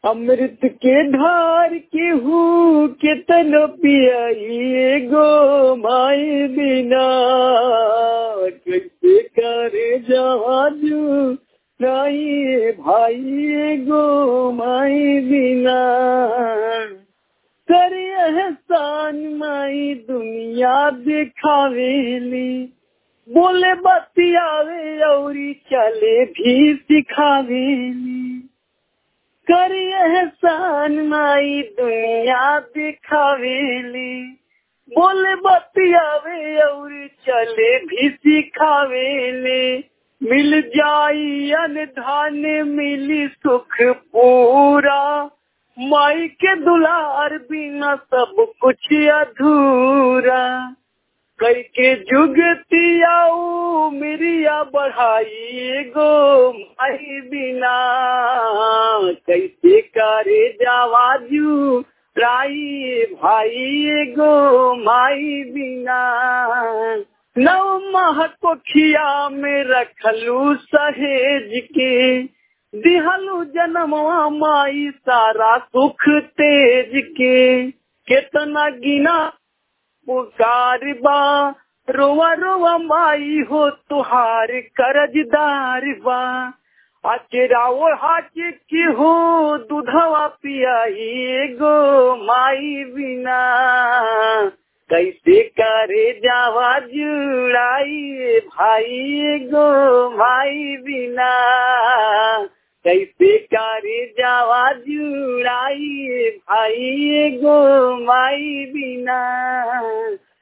अमृत के धार के हूँ केतन पियाई गो माई बिना कैसे करे जहाजू नहीं भाई गो माई बिना कर एहसान माई दुनिया दिखावेली बोले बतियावे औरी चले भी सिखावेली कर एहसान माई दुनिया दिखावेली बोले बतियावे और चले भी सिखावेले मिल जाई अनधान मिली सुख पूरा माई के दुलार बिना सब कुछ अधूरा कई के जुगतियाऊ मिरिया बढ़ाई गो माई बिना कैसे करे जावाजू राई भाई गो माई बिना नव माह कोखिया में रखलू सहेज के दिहलू जन्मवा माई सारा सुख तेज के केतना गिना पुकार बा रोवा रोवा माई हो तुहार करजदार बा अचराओ हाच की हो दूधवा पियाई गो माई बिना कैसे करे जावा जुड़ाई भाई गो माई बिना कैसे करे जावा जुड़ाई भाई गो माई बिना